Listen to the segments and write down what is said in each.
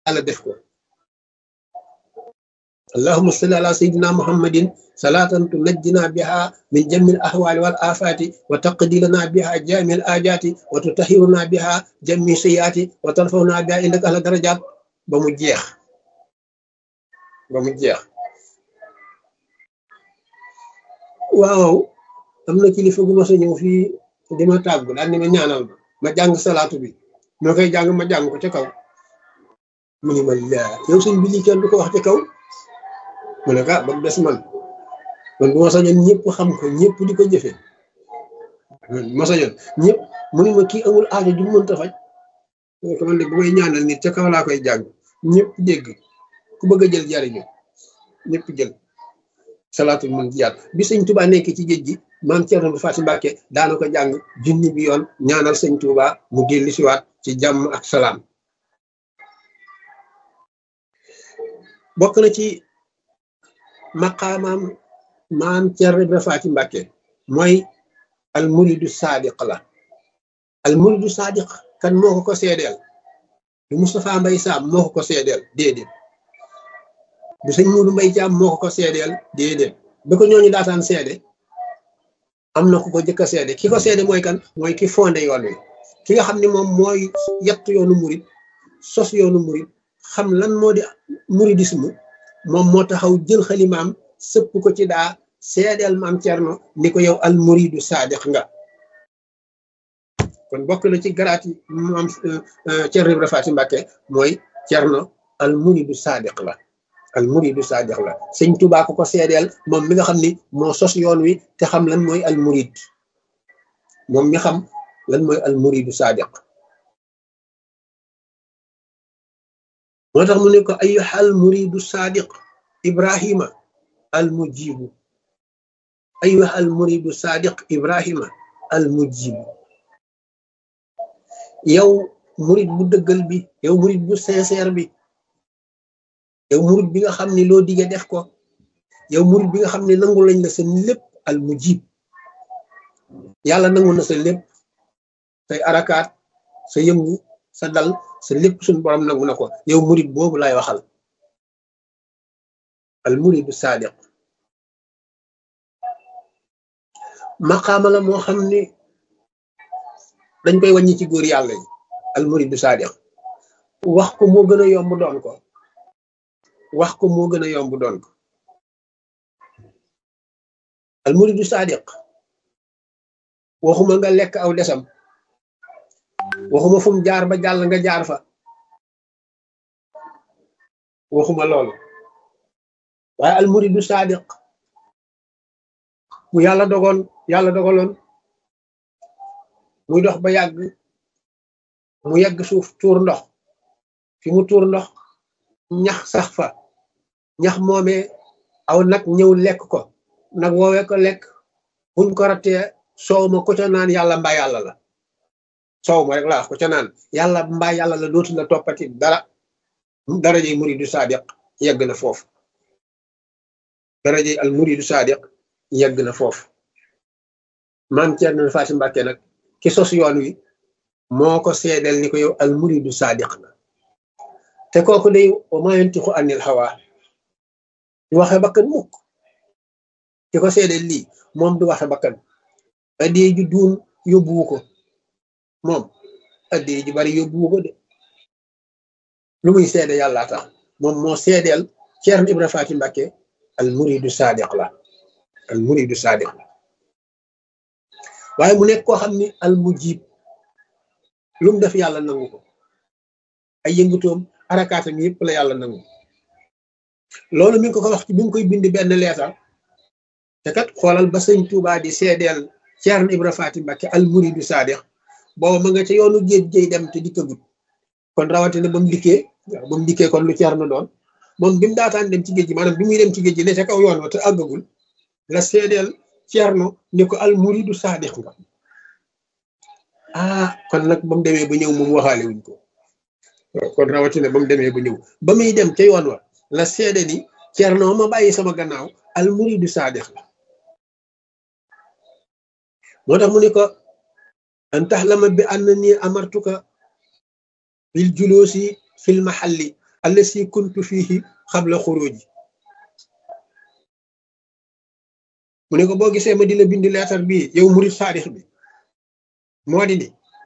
yàlla def ko allahuma salli ala sayidina muhammadin salatan tunajjina biha min jamil ahwali wal afati wa taqdilana biha jamil ajati wa tutahiruna biha jami sayati wa tarfawna biha indaka ala darajat ba mu jeex ba mu jeex waaw am na kilifa gu ma sa ñëw fii di ma tàggu daal ni ma ñaanal ma ma jàng salaatu bi moo koy jàng ma jàng ko ca kaw mu ni ma laa yow sëñ bi lii kenn du ko wax ca kaw mu ne ka ba mu des man man bu ma sañoon ñëpp xam ko ñëpp di ko jëfee ma sañoon ñëpp mu ni ma kii amul aajo ju mënta faj ko man de bu may ñaanal nit ca kaw laa koy jàng ñëpp dégg ku bëgg a jël jariñu ñëpp jël salaatul mun jiyaat bi sëñ Touba nekk ci géej gi maam Thierno Faty Mbacke daana ko jàng junni bi yoon ñaanal sëñ Touba mu dellu siwaat ci jàmm ak salaam bokk na ci maqaamaam maam Thierno Faty Mbacke mooy al muridu sadiq la al muridu sadiq kan moo ko ko seedeel du Moustapha Mbaye Sam moo ko ko seedeel déedéet du sëñ Muudu Mbay Caam moo ko ko seedeel déedéet ba ko ñooñu daataan seede am na ku ko jëkk a seede ki ko seede mooy kan mooy ki fondé yoon wi ki nga xam ne moom mooy yett yoonu murit sos yoonu murit xam lan moo di muridisme moom moo taxaw jël xalimaam sëpp ko ci daa seedeel maam Cerno ni ko yow al muridu saadiq nga kon bokk na ci garaat yi maam Cerno Ibra Faty Mbàkke mooy Cerno al muridu saadiq la al muridu saadiq la sëñ Tuubaa ko ko seedeel moom mi nga xam ni moo sos yoon wi te xam lan mooy al murid moom mi xam lan mooy al muridu saadiq moo tax mu ne ko ayyuha al muridu saadiq ibrahima al mujibu ayyuha al muridu saadiq ibrahima al mujibu yow murid bu dëggal bi yow murid bu sincère bi yow murid bi nga xam ne loo dige def ko yow murid bi nga xam ne nangu lañ la sa lépp al mujib yàlla nangu na sa lépp say arakaat sa yëngu sa dal sa lépp suñu borom nangu na ko yow murid boobu lay waxal al muridu saadiq maqaama la moo xam ne dañ koy wàññi ci góor yàlla yi al muridu saadiq wax ko moo gën a yomb doon ko wax ko moo gën a yomb doon ko al muridu saadiq waxuma nga lekk aw desam waxuma fu mu jaar ba jàll nga jaar fa waxuma loolu waaye al muridu saadiq bu yàlla dogoon yàlla dogaloon muy dox ba yàgg mu yegg suuf tuur ndox fi mu tuur ndox ñax sax fa ñax moomee aw nag ñëw lekk ko nag woowee ko lekk buñ ko rattee soow ma ko ca naan yàlla mbaa yàlla la soow ma rek laa wax ko ca naan yàlla mbaa yàlla la dootu la toppati dara darajey muridu sadiq yegg na foofu darajey al muridu sadiq yegg na foofu maam Cerno Faty Mbàkke nag ki sos yoon wi moo ko seedeel ni ko yow al muridu sadiq la te kooku day wa maa yantiqu anil hawa du waxe bakkan mukk ki ko seedeel lii moom du waxe bakkan addee ju duun yóbbuwu ko moom addee ju bari yóbbuwu ko de lu muy seede yàlla tax moom moo seedeel Ceerno Ibra Faty Mbàkke al muridu sadiq la al muridu sadiq la waaye mu nekk koo xam ni al mujib lu mu def yàlla nangu ko ay yëngutoom arakaatam yëpp la yàlla nangu loolu mi ngi ko ko wax ci bi mu koy bind benn leetar te kat xoolal ba sëñ Tuubaa di seedeel Ceerno Ibra Faty Mbàkke al muridu sadiq booba ma nga ca yoonu géej géej dem te dikkagut kon rawatina ba mu dikkee ba mu dikkee kon lu Ceerno doon moom bi mu daataan dem ci géej gi maanaam bi muy dem ci géej gi ne ca kaw yoon wa te àggagul la seedeel Ceerno ni ko al muridu sadiq nga ah kon nag ba mu demee ba ñëw moom waxaale wuñ ko kon rawatina ba mu demee ba ñëw ba muy dem ca yoon wa la seede ni Ceerno ma bàyyi sama gannaaw al muridu sadiq la moo tax mu ne ko an taxlama bi anna nii amartuka bil julusi fil mahalli allasi kuntu fihi xabla xuruji mu ne ko boo gisee ma di la bind leetar bii yow murid saadix bi moo di ni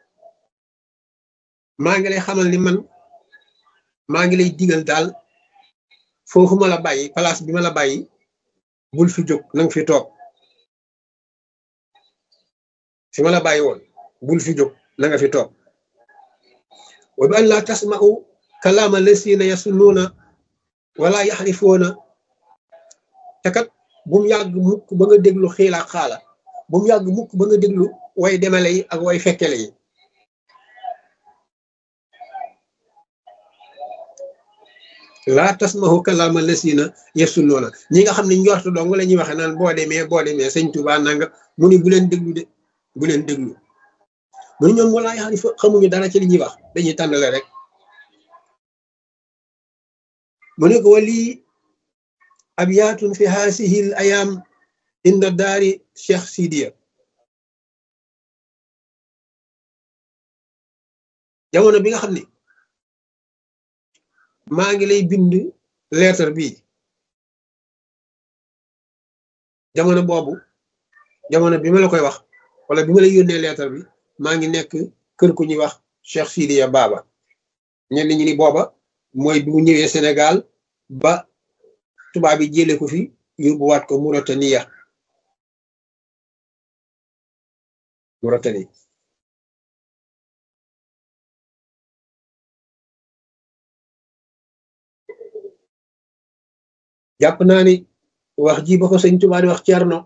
maa ngi lay xamal ni man maa ngi lay digal daal foofu ma la bàyyi place bi ma la bàyyi bul fi jóg nanga fi toog fi ma la bàyyi woon bul fi jóg na nga fi toog wa bi an laa tasma'u kalaama lasina yasunnuuna wala yaxrifoona te kat bu mu yàgg mukk ba nga déglu xiila xaala bu mu yàgg mukk ba nga déglu way demale yi ak way fekkele yi laa tasmahu kalaama lasina yasunnuuna ñi nga xam ne njortu dong la ñuy waxe naan boo demee boo demee sëñ Tuubaa nanga mu ni bu leen déglu de bu leen déglu mu ni ñoom walaa yaxrifo xamuñu dara ci li ñuy wax dañuy tànnale rek mu ne ko wali abyaatun fi haasihi l ayaam inda daari cheikh sidiya jamono bi nga xam ne maa ngi lay bind lettre bi jamono boobu jamono bi ma la koy wax wala bi ma lay yónnee lettre bi maa ngi nekk kër ku ñuy wax cheikh sidiya baaba ñenn ñi ni booba mooy bi mu ñëwee Sénégal ba tubaab bi jële ko fi yóbbuwaat ko Mauritania Mauritanie jàpp naa ni wax ji ba ko sëñ Tuubaa di wax Cerno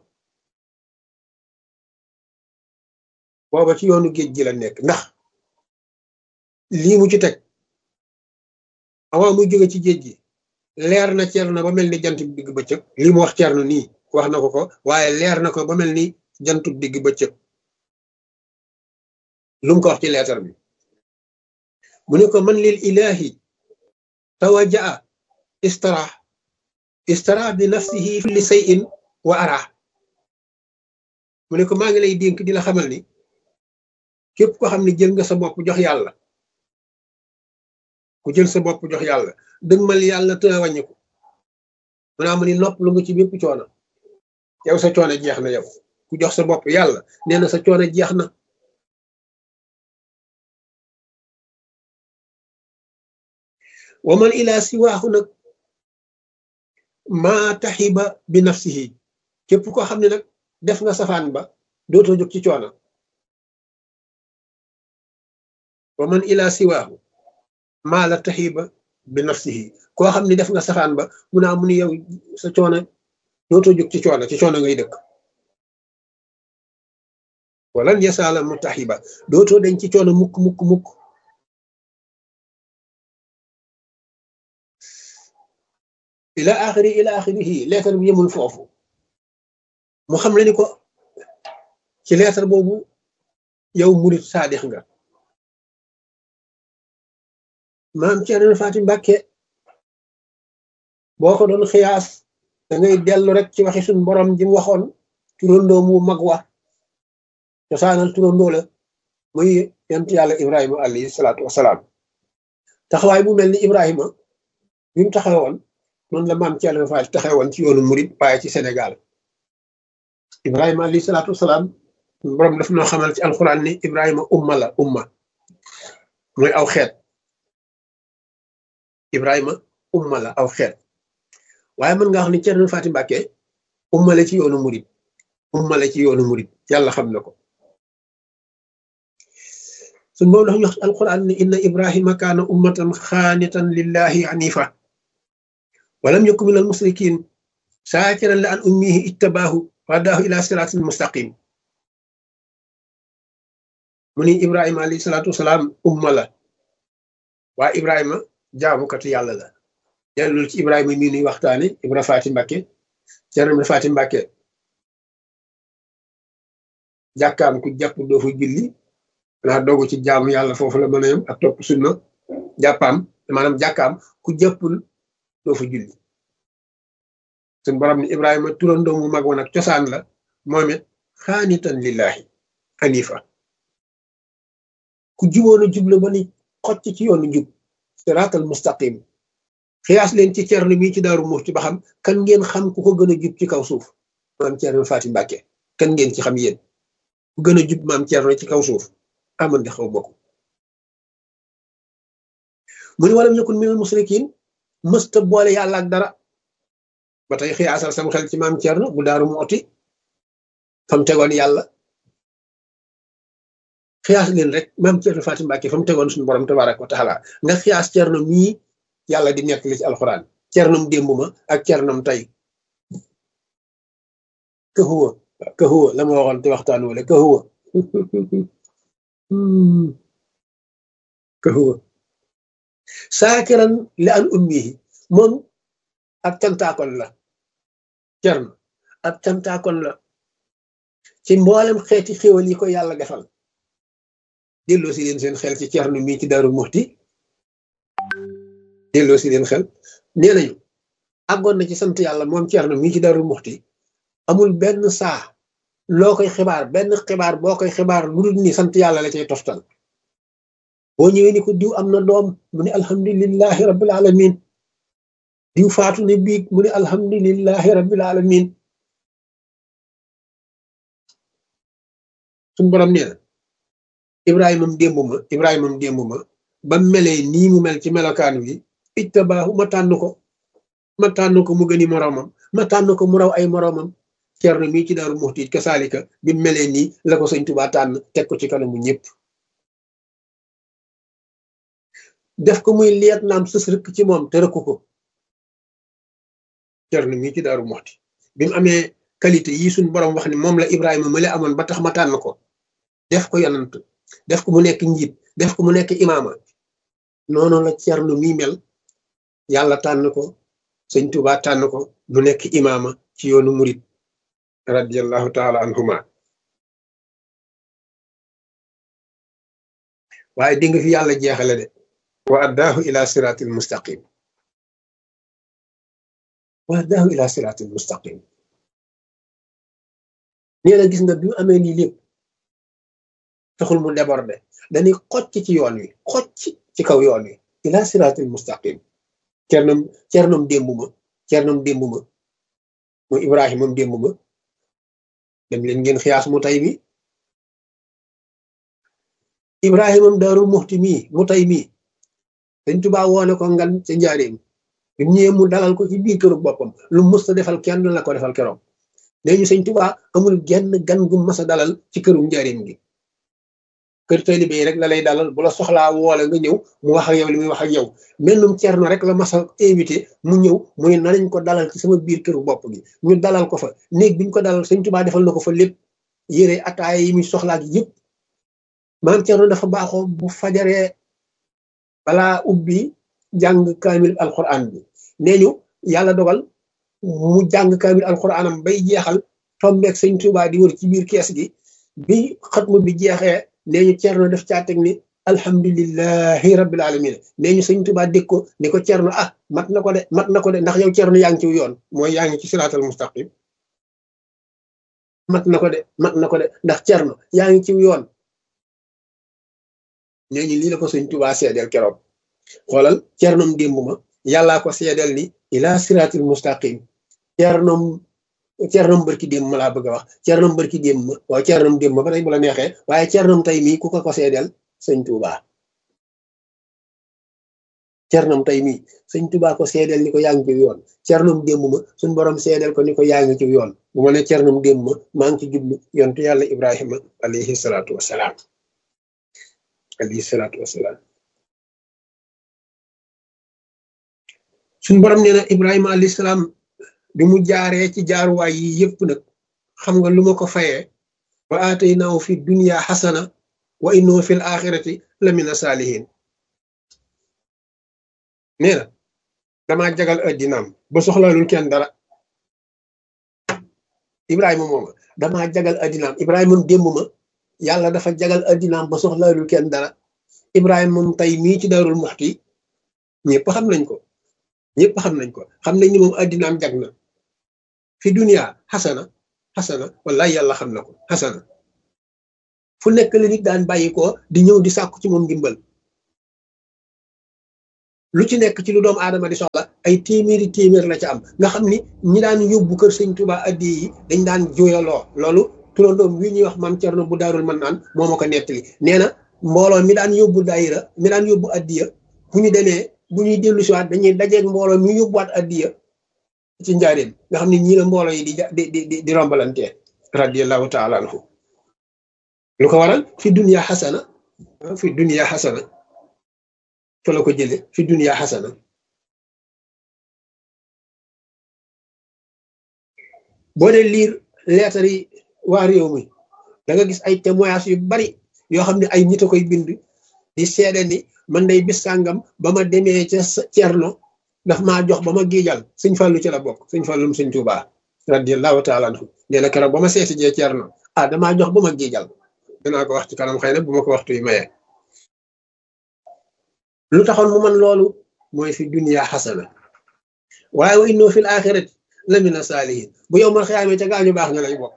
booba ci yoonu géej gi la nekk ndax lii mu ci teg avant muy jóge ci géej gi leer na Cerno ba mel ni jant bi digg bëccëg lii mu wax Cerno nii wax na ko ko waaye leer na ko ba mel ni jantu digg bëccëg lu mu ko wax ci leetar bi mu ne ko man lil ilahi tawajaa istara istara bi nafsihi li sayin wa ara mu ne ko maa ngi lay dénk di la xamal ni képp ko xam ne jël nga sa bopp jox yàlla ku jël sa bopp jox yàlla dëgmal yàlla te wàññi ko mu naa mu ni nopp lu nga ci bépp coono yow sa coono jeex na yow ku jox sa bopp yàlla nee na sa coono jeex na wa man ila siwaahu nag maa taxiba bi nafsihi képp koo xam ne nag def nga safaan ba dootoo jóg ci coono wa man ila siwaahu maa la taxiba bi nafsihi koo xam ne def nga safaan ba mu naa mu ni yow sa coono dootoo jóg ci coono ci coono ngay dëkk walan yasaala mu taxiba dootoo dañ ci coono mukk mukk mukk ila axiri ila axirihi leetar bi yemul foofu mu xam le ni ko ci leetar boobu yow murit saadix nga maam Cerno Faati Mbàkke boo ko doon xiyaas da ngay dellu rek ci waxi suñ borom ji mu waxoon turandoo mu mag wa cosaanal turandoo la muy yent yàlla ibrahima alayhi salaatu wasalaam taxawaay bu mel ni ibrahima bi mu taxawoon noonu la maam Cerno Faati taxawoon ci yoonu murit waaye ci Sénégal ibrahima alayhi salaatu wasalaam borom daf noo xamal ci alxuraan ni ibrahima umma la umma mooy aw xeet ibrahima umma la aw xeet waaye mën nga wax ni Cerno Faati Mbàkke umma la ci yoonu murit umma la ci yoonu murit yàlla xam na ko suñ moom dafa ñu wax alquran ne inna ibrahima kaana ummatan xaanitan lillahi hanifa walam yakun min al musrikin saakiran la an ummihi ijtabaahu wadaahu ila siraatin mustaqim mu ni ibrahima alayhi salaatu wasalaam umma la waa ibrahima jaamukatu yàlla la dellul ci ibrahima mii nuy waxtaane ibra faati mbàkke Cerno ibra faati mbàkke jàkkaam ku jàpp doo fa julli naa doogu ci jaamu yàlla foofu la mën a yem ak topp sunna jàppaam maanaam jàkkaam ku jàppul doo fa julli suñ borom ni ibrahima turandoo mu mag woon ak cosaan la moom it xaanitan lillahi hanifa ku juboon a jub la ba ni xocc ci yoonu njub siraatal mustaqim xiyaas leen ci cerno mii ci daaru muxti ba xam kan ngeen xam ku ko gën a jub ci kaw suuf maam cerno faati mbàkke kan ngeen ci xam yéen ku gën a jub maam cerno ci kaw suuf aman di xaw bokk mu ni walam yakun minal musrikin mësta boole yàlla ak dara ba tey xiyaasal sama xel ci maam cerno bu daaru muxti fam tegoon yàlla xiyaas leen rek maam cerno faati mbàkke fam tegoon suñu borom tabaraka wa taala nga xiyaas cerno mii yàlla di nekk li ci alxuraan cernom démb ma ak cernom tey ka huwa ka huwa la ma waxoon te waxtaan wala ka huwa ka huwa saakiran li an ummihi moom ab cantaakon la cerno ab cantaakon la ci mboolem xeeti xéwal yi ko yàlla defal delloo si leen seen xel ci cerno mii ci Daaru Muxti delloo si leen xel nee nañu àggoon na ci sant yàlla moom Ceerno mii ci Daaru Muxti amul benn saa loo koy xibaar benn xibaar boo koy xibaar lu dul ni sant yàlla la cay toftal boo ñëwee ni ko diw am na doom mu ne alhamdulillahi rabbil alamin diw faatu ne biig mu ne alhamdulillahi rabbil alamin suñ borom nee na ibrahimam démb ma ibrahimam démb ma ba melee nii mu mel ci melokaan wi ijtabaahu ma tànn ko ma tànn ko mu gëni moroomam ma tànn ko mu raw ay moroomam Ceerno mii ci Daaru Muxti kasaalika bi melee nii la ko sëñ Tuubaa tànn teg ko ci kanamu ñëpp def ko muy liet naam sës rëkk ci moom te rëkku ko Ceerno mii ci Daaru Muxti bi mu amee qualité yi suñ borom wax ni moom la Ibrahima male amoon ba tax ma tànn ko def ko yonant def ko mu nekk njiit def ko mu nekk imaama noonu la Ceerno mii mel yàlla tànn ko sëñ Tuubaa tànn ko mu nekk imaama ci yoonu murit radiallahu taala anhuma waaye di nga fi yàlla jeexale de wa addaahu ila siratil mustaqim wa addaahu ila siratil mustaqim nee na gis nga bi mu amee lii lépp taxul mu débordé dañuy xocc ci yoon wi xocc ci kaw yoon wi ila siratil mustaqim cernom cernom démb ma cernom démb ma mooy ibrahimam démb ma dem leen ngeen xiyaas mu tay mi ibrahimam daaru muxti mii mu tay mii dañ tubaa woone ko ngan ca njaareem bi mu ñëwee mu dalal ko ci biir këru boppam lu musta defal kenn la ko defal keroog léegi sëñ tubaa amul genn gan gu mas a dalal ci këru njaareem gi kër taalibe yi rek la lay dalal bu la soxlaa woole nga ñëw mu wax ak yow li muy wax ak yow mennum cerno rek la mas a invité mu ñëw mu ne nañ ko dalal ci sama biir këru bopp gi ñu dalal ko fa néeg biñ ko dalal sëñ tubaa defal na ko fa lépp yére ataaya yi muy soxlaa gi yëpp maam cerno dafa baaxoo bu fajaree balaa ubbi jàng kaamil alquran bi nee ñu yàlla dogal mu jàng kaamil alquranam bay jeexal tombeeg sëñ tubaa di wër ci biir kees gi bi xatmu bi jeexee nee ñu cerno def caa teg ni alhamdulillahi rabbil alamin nee ñu sëñ tubaa dégg ko ni ko cerno ah mat na ko de mat na ko de ndax yow cerno yaa ngi ci yoon mooy yaa ngi ci siraatal mustaqim mat na ko de mat na ko de ndax cerno yaa ngi ci yoon nee ñu lii la ko sëñ tubaa seedeel keroog xoolal cernom démb ma yàllaa ko seedeel ni ila siraatil mustaqim cernom cernom bërki démb ma laa bëgg a wax cernom bërki démb ma waaw cernom démb ma ba tey bu la neexee waaye cernom tey mii ku ko ko seedeel sëñ tubaa cernom tey mii sëñ tubaa ko seedeel ni ko yaa ngi ci yoon cernom démb ma suñ borom seedeel ko ni ko yaa ngi ci yoon bu ma ne cernom démb ma maa ngi ci jublu yontu yàlla ibrahima alayhi salaatu wasalaam alayhi salaatu wasalaam suñ borom nee na ibrahima alayhi salaam bi mu jaaree ci jaaruwaay yi yëpp nag xam nga lu ma ko fayee wa aataynaahu fi dunya xasana wa innahu fi l axirati la mina saalihin nee na damaa jagal addinaam ba soxlaalul kenn dara ibrahima mooma damaa jagal addinaam ibrahima moom démb ma yàlla dafa jagal addinaam ba soxlaalul kenn dara ibrahima moom tey mii ci darul muxti ñëpp xam nañ ko ñëpp xam nañ ko xam nañ ni moom addinaam jag na fi dunia xasana xasana wallahi yàlla xam na ko xasana fu nekk la nit daan bàyyi ko di ñëw di sàkku ci moom ndimbal lu ci nekk ci lu doomu aadama di soxla ay ay téeméeri téeméer la ca am nga xam ni ñi daan yóbbu kër sëñ Tuuba addi yi dañ daan jooyaloo loolu turandoom wi ñuy wax maam Cerno bu daarul man naan moo ma ko nettali nee na mbooloo mi daan yóbbu daayira mi daan yóbbu addiya bu ñu demee bu ñuy dellu siwaat dañuy dajeeg mbooloo mi yóbbuwaat addiya ci njaareem nga xam ne ñii la mbooloo yi di di di di rombalante radiyallahu taala anhu lu ko waral fi dunya xasana fi dunya xasana fa la ko jële fi dunya xasana boo dee liir leetar yi waa réew mi da nga gis ay témoignages yu bari yoo xam ne ay nit a koy bind di seede ni man day bis sàngam ba ma demee ca Cerno daf maa jox ba ma giijal sëñ Fallu ci la bokk sëñ Fallum sëñ Tuubaa radiyallahu taala anhu nee na keroog ba ma seeti jee Cerno ah damaa jox ba ma giijal dinaa ko wax ci kanam xëy na bu ma ko waxtu yi mayee lu taxoon mu man loolu mooy fi dunya xasana waaye wa innoo fil axirati la mina saalihin bu yow mal xiyaamee ca gaañu baax nga lay bokk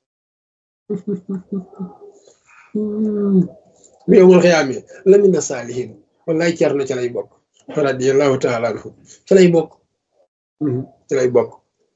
bu yow mal xiyaamee la mina saalihin wallaay Cerno ca lay bokk radiyallahu taala anhu ca lay bokk ca lay bokk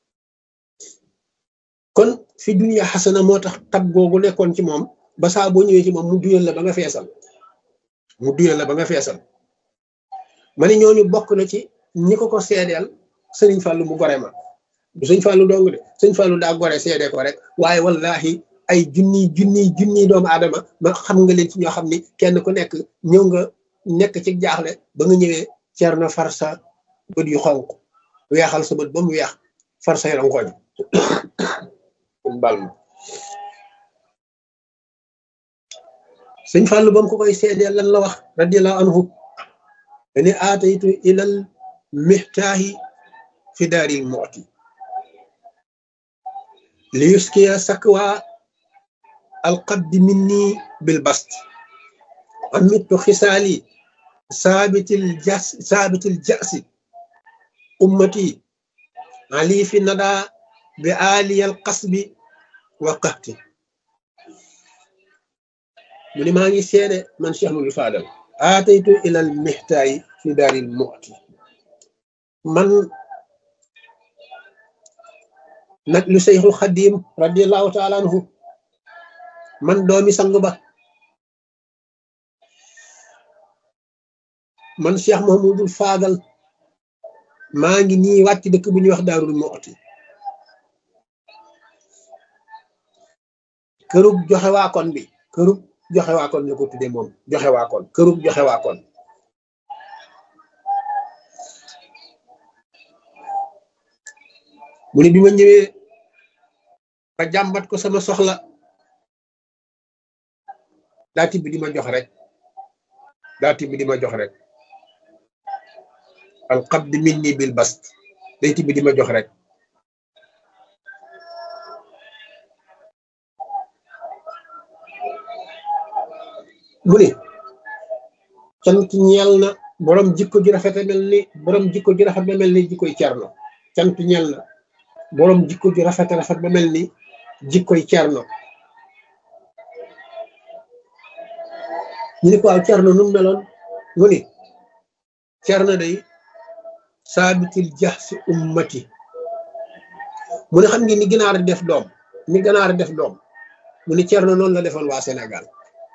kon fi dunya xasana moo tax tab googu nekkoon ci moom ba saa boo ñëwee ci moom mu duyal la ba nga feesal mu duyal la ba nga feesal ma ne ñooñu bokk na ci ñi ko ko seedeel sëriñ Fàllu mu gore ma du sëñ Fàllu dong de sëñ Fàllu daa gore seede ko rek waaye wallahi ay junni junni junni doomu aadama ma xam nga leen ci ñoo xam ni kenn ku nekk ñëw nga nekk ci jaaxle ba nga ñëwee cer na far sa bët yu xonq weexal sa bët ba mu weex far say rongoñ bal ma sëñ Fàllu ba mu ko koy seedeel lan la wax radiyallahu anhu dani aataytu ilal mihtaahi fi daaril mooti li yuskiya sakwa alqabdi minni bil bast amittu xisaali saabitil jas saabitil jasi ummati ali fi nada bi aliyal qasbi wa qahti mu ni maa ngi seede man Cheikh Mouhamadou Fadal aataytu ilal mihtaayi fi daaril mu'ti man nag lu Seyxul Xadim radiallahu taala anhu man doomi sang ba man Cheikh Mouhamadou Fadal maa ngi nii wàcc dëkk bu ñuy wax daarul mu'ti kërug joxe waakon bi kërug joxe waakoon ñu ko tuddee moom joxe waakoon kërug joxe waakoon mu ne bi ma ñëwee ba jàmbat ko sama soxla daa tibb di ma jox rek daa tibb di ma jox rek al qabd minni bil bast day tibb di ma jox rek mu ne cant ñeel na borom jikko ji rafet mel ni borom jikko ji rafet ba mel ni jikkoy cerno cant ñeel na borom jikko ji rafet rafet ba mel ni jikkoy cerno ñu ne ko waaw cerno nu mu meloon mu ni cerno day saabitil jax si ummati mu ne xam ngi ni ginaar def doom ni ganaar def doom mu ni cerno noonu la defoon waa Sénégal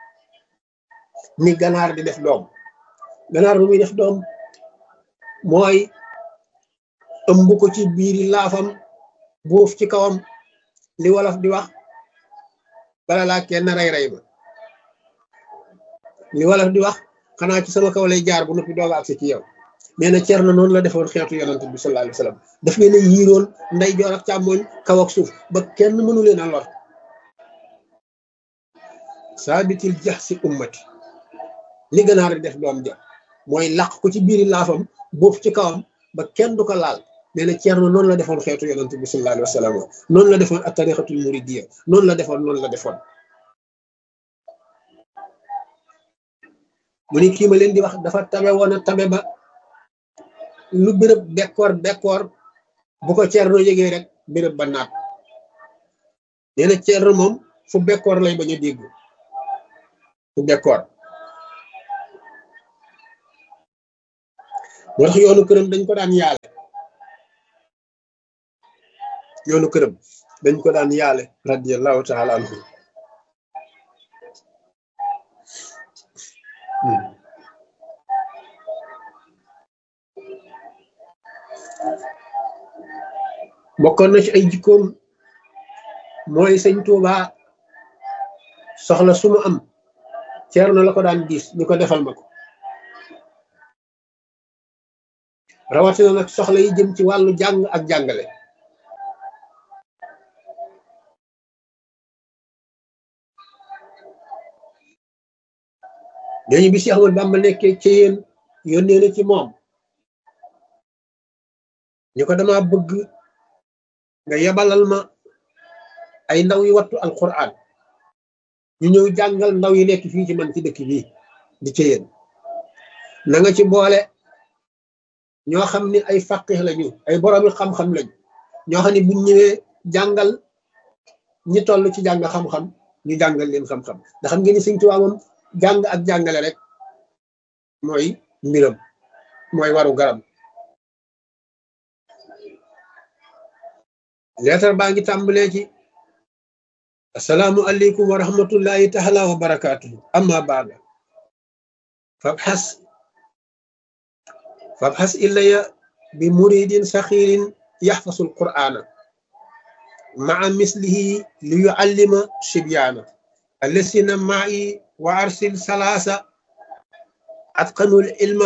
ni ganaar di def doom ganaar bu muy def doom mooy ëmb ko ci biiri laafam buuf ci kawam li wolof di wax bala laa kenn rey rey ma li wolof di wax xanaa ci sama kaw lay jaar bu noppi dooga agsi ci yow nee na Cerno noonu la defoon xeetu yonante bi sallallahu alayhi wa sallam daf leen a yiiroon nday joor ak càmmooñ kaw ak suuf ba kenn mënu leen a lor saabitil jax si ummati li ganaar di def doom ja mooy làq ko ci biiri laafam boof ci kawam ba kenn du ko laal nee na Ceerno noonu la defoon xeetu yonent bi sallallahu alayhi wa sallam noonu la defoon ak tarixatul muridiyya noonu la defoon noonu la defoon mu ni kii ma leen di wax dafa tabe woon a tabe ba lu béréb bekkoor bekkoor bu ko Ceerno yëgee rek béréb ba naat nee na Ceerno moom fu bekkoor lay bañ a dégg fu bekkoor moo tax yoonu këram dañ ko daan yaale yoonu këram dañ ko daan yaale radiallahu taala anhu bokkoon na ci ay jikkoom mooy sëñ Tuuba soxla su mu am ceerno la ko daan diis ni ko defal ma ko rawatina nag soxla yi jëm ci wàllu jàng ak jàngale dañu bi si Ahmadu Bamba nekkee ci yéen yónnee na ci moom ñu ko dama bëgg nga yebalal ma ay ndaw yu wattu alquran ñu ñëw jàngal ndaw yi nekk fii ci man ci dëkk bii di ci yéen na nga ci boole ñoo xam ni ay faqih lañu ay boroomi xam-xam lañu ñoo xam ne buñ ñëwee jàngal ñi toll ci jàng xam-xam ñu jàngal leen xam-xam ndax xam ngeen ni Sëñ Tuubaa moom jàng ak jàngale rek mooy mbiram mooy waru garam leetar baa ngi tàmbalee ci assalaamu aleykum wa rahmatullahi taala wa barakaatuhu amma baada fabxas fabxas ilaya bi muridin saxiirin yaxfasu alqur'ana maa mislihi li yuallima sibyaana allasina maai wa arsil salaasa atqanul ilma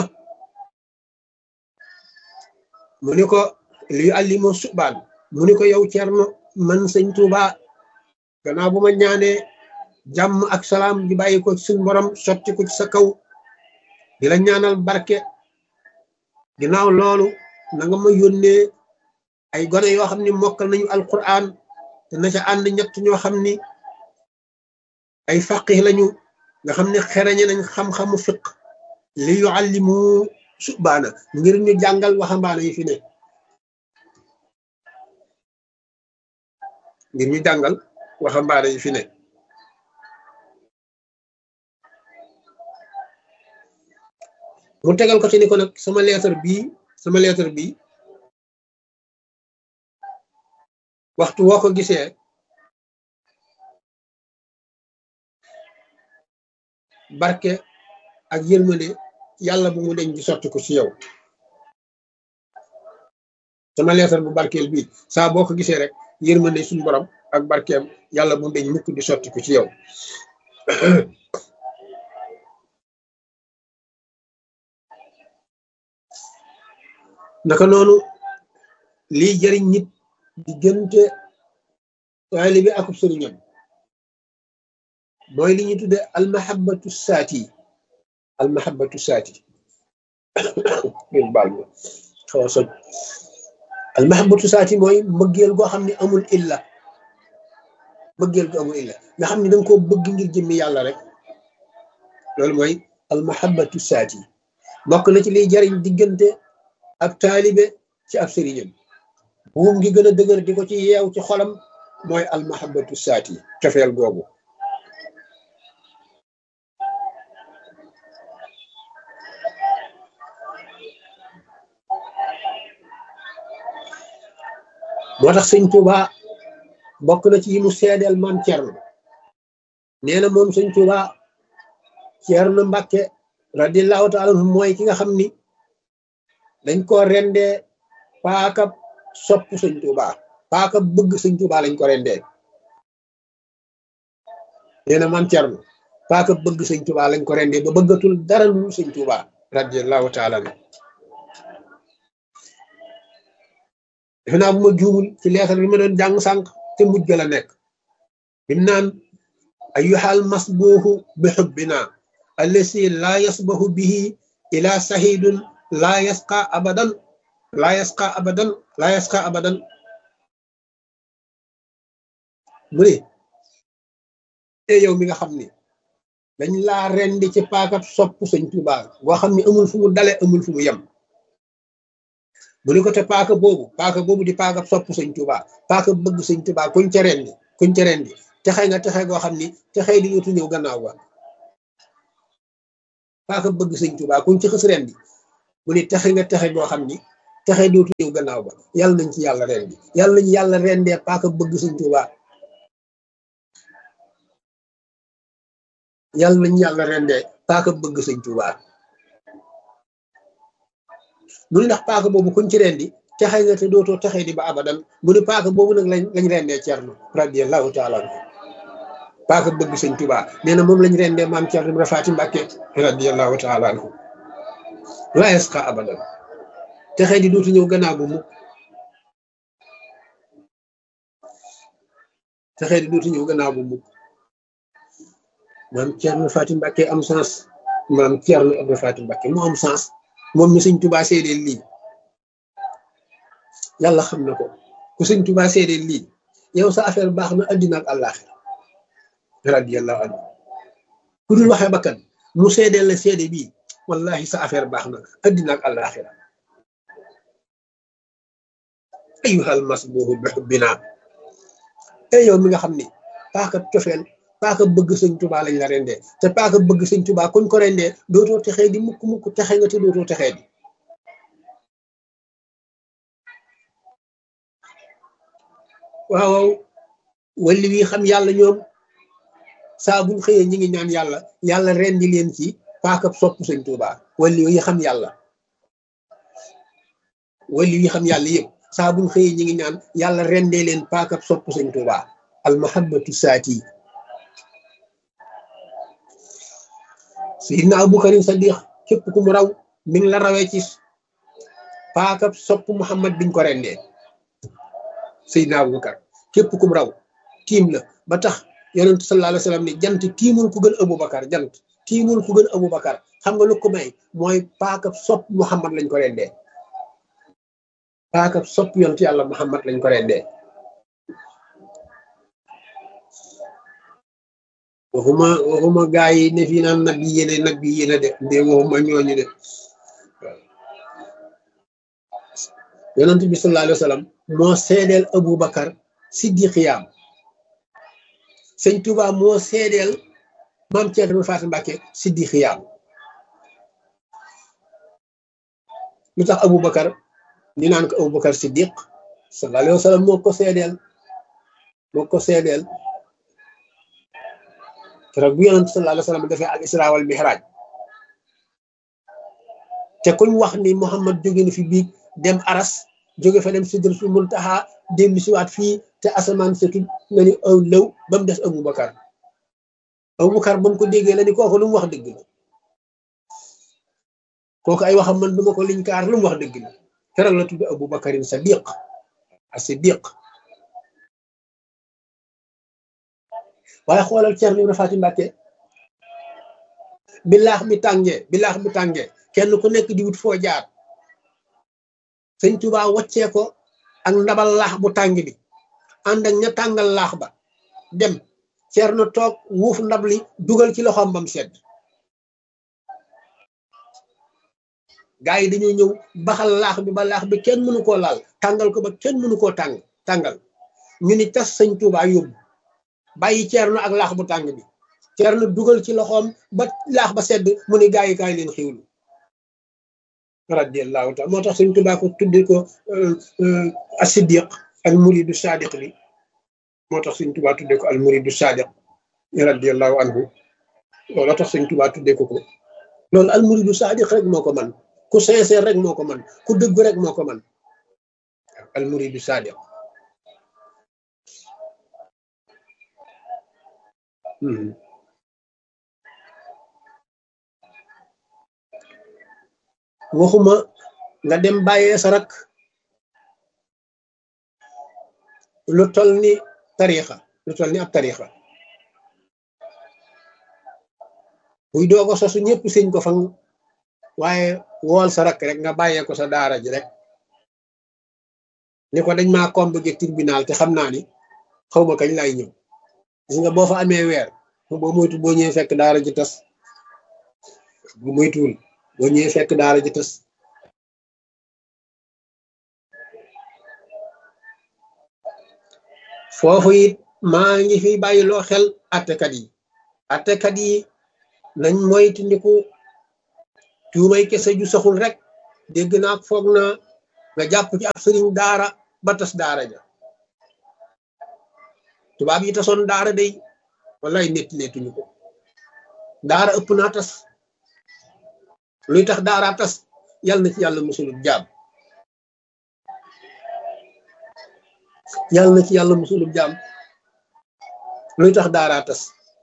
mu ni ko li yuallima subaan mu ni ko yow Cerno man sëñ Tuuba gannaaw bu ma ñaanee jàmm ak salaam di bàyyi ko ci suñ borom sotti ko ci sa kaw di la ñaanal barke ginnaaw loolu na nga ma yónnee ay gone yoo xam ni mokkal nañu alquran te na ca ànd ñett ñoo xam ni ay faqih lañu nga xam ne xereñe nañ xam-xamu fiq li yuallimu subaana ngir ñu jàngal waxambaane yi fi ne ngir ñu jàngal waxambaane yi fi ne mu tegal ko ci ni ko nag sama lettre bii sama lettre bii waxtu woo ko gisee barke ak yërmande yàlla bu mu deñ di sotti ko ci yow sama lettre bu barkeel bii saa boo ko gisee rek yërmande suñu borom ak barkeem yàlla bu mu deñ mukk di sotti ko ci yow naka noonu lii jëriñ nit diggante taalibe ak sëriñam mooy li ñuy tudde almahabatu saati almahabatu saati ngeen baal ma xaw a soj almahabatu saati mooy mbëggeel goo xam ne amul illa mbëggeel gu amul illa nga xam ne danga koo bëgg ngir jëmmi yàlla rek loolu mooy almahabatu saati bokk na ci liy jariñ diggante ab taalibe ci ab sëriñam buum ngi gën a dëgër di ko ci yeew ci xolam mooy almahabatu saati cofeel googu moo tax sëñ Tuuba bokk na ci yi mu seedeel maam Cerno nee na moom sëñ Tuuba Cerno Mbàkke radiallahu taala anhu mooy ki nga xam ni dañ ko rendee paaka sopp sëñ Tuuba paaka bëgg sëñ Tuuba lañ ko rendee nee na maam Cerno paaka bëgg sëñ Tuuba lañ ko rendee ba bëggatul dara lu sëñ Tuuba radiallahu taala anhu defe naa bu ma juumul ci leetar bi ma doon jàng sànq te mujj la nekk bim naan ayyuhal masbuuhu bi xubbina allasi laa yasbahu bihi ila sahidun laa yasqa abadan laa yasqa abadan laa yasqa abadan mu ne e yow mi nga xam ni dañ laa rendi ci paakab sopp sëñ Tuubaa boo xam ni amul fu mu dale amul fu mu yem mu ni ko te paaka boobu paaka boobu di paaka sopp sëñ Tuubaa paaka bëgg sëñ Tuubaa kuñ ca rendi kuñ ca rendi texe nga texe goo xam ni texe di yutu ñëw gannaaw ba paaka bëgg sëñ Tuubaa kuñ ci xës rendi mu ni texe nga texe goo xam ni texee dootu ñëw gannaaw ba yàlla nañ ci yàlla rendi yàlla nañ yàlla rendee paaka bëgg sëñ Tuubaa yàlla nañ yàlla rendee paaka bëgg sëñ Tuubaa mu ne ndax paaka boobu kuñ ci rendi texe nga te dootoo texee di ba abadan mu ne paaka boobu nag lañ lañ rendee Cerno radiyallahu taala anhu paaka bëgg sëñ Tuubaa nee na moom lañ rendee maam Cerno Ibra Faati Mbàkke radiyallahu taala anhu la yasqa abadan texee di dootu ñëw gannaaw bu mukk texee di dootu ñëw gannaaw bu mukk maam Cerno Faati Mbàkke am sens maam Cerno Ibra Faati Mbàkke mu am sens moom mi sëñ Tuubaa seedeel lii yàlla xam na ko ku sëñ Tuubaa seedeel lii yow sa affaire baax na addina ak àllaaxira radiyallahu anhu ku dul waxee bakkan mu seedeel la seede bii wallahi sa affaire baax na addina ak àllaaxira ayuhal masbuhu bi xubbina te yow mi nga xam ni paaka cofeel paaka bëgg sëñ Tuubaa lañ la rendee te paaka bëgg sëñ Tuubaa kuñ ko rendee dootoo texee di mukk mukk texe nga te dootoo texee di waaw walli wi xam yàlla ñoom saa buñ xëyee ñi ngi ñaan yàlla yàlla rendi leen ci paaka sopp sëñ Tuubaa walli yi xam yàlla walli wi xam yàlla yëpp saa buñ xëyee ñi ngi ñaan yàlla rendee leen paaka sopp sëñ Tuubaa al mahabbatu saati Sayyidina Abubakarin Sadiq képp ku mu raw mi ngi la rawee ci paaka sopp Muhammad biñ ko rendee Seydina Abubakar képp kum raw tiim la ba tax yonent sallallahu alayhi wa sallam ne jant tiimul ku gën Abubakar jant tiimul ku gën Abubakar xam nga lu ko may mooy paaka sopp Muhammad lañ ko rendee paaka sopp yonent yàlla Muhammad lañ ko rendee waxuma waxuma gaa yi ne fii naan nag yi yéene nag yi yéene de ndee waxuma ñooñu de yonent bi sallallahu alayhi wa sallam moo seedeel Aboubacar siddiqiyaam sëñ Touba moo seedeel maam Thierno Fatou Mbacke siddiqiyaam lu tax Aboubacar ñu naan ko Aboubacar siddiq sallallahu alayhi wa sallam moo ko seedeel moo ko seedeel keroog bu yonent sallallahu alayhi wa sallam dafay al isra wal mihraj te kuñ wax ni Muhammad jóge na fi biig dem aras jóge fa dem sidratul muntaha dellu siwaat fii te asamaan setul nga ni aw lëw ba mu des Aboubacar Aboubacar ba mu ko déggee la ni kooku lu mu wax dëgg la kooku ay waxam man duma ko liñ kaar lu mu wax dëgg la keroog la tudd Aboubacarin Sadiq a Siddiq waaye xoolal Ceerno Ibra Faati Mbàkke bi laax bi tàngee bi laax bi tàngee kenn ku nekk di wut foo jaar sëñ Tuubaa waccee ko ak ndabal laax bu tàng bi ànd ak ña tàngal laax ba dem Ceerno toog wuuf ndab li dugal ci loxoom bam sedd gaa yi dañoo ñëw baxal laax bi ba laax bi kenn mënu koo laal tàngal ko ba kenn mënu koo tàng tàngal ñu ni tas sëñ Tuubaa yóbbu bàyyi Ceerno ak laax bu tàng bi Ceerno dugal ci loxoom ba laax ba sedd mu ni gaa yi kaay leen xiwlu radiyallahu taala moo tax sëñ Tuubaa ko tudde ko as-siddiq al muridu sadiq li moo tax sëñ Tuubaa tudde ko al muridu sadiq radiyallahu anhu loolu tax sëñ Tuubaa tudde ko ko loolu al muridu sadiq rek moo ko man ku sincère rek moo ko man ku dëgg rek moo ko man al muridu sadiq waxuma nga dem bàyyee sa rak lu tol ni tariixa lu tol ni ab tariixa buy doogo sosu ñëpp sëñ ko fan waaye wool sa rak rek nga bàyyee ko sa daara ji rek ni ko dañ maa convoqué tribunal te xam naa ni xaw ma kañ lay ñëw gis nga boo fa amee weer boo moytu boo ñëwee fekk daara ji tas bu moytuwul boo ñëwee fekk daara ji tas foofu it maa ngi fi bàyyiloo xel attekat yi attekat yi nañ moytandiku tuumay kese ju saxul rek dégg naa foog naa nga jàpp ci ab sëriñ daara ba tas daara ja tubaab yi tasoon daara day wallaay netti leetuñu ko daara ëpp naa tas luy tax daara tas yàlla na ci yàlla musulub jaam yàlla na ci yàlla musulub jaam luy tax daara tas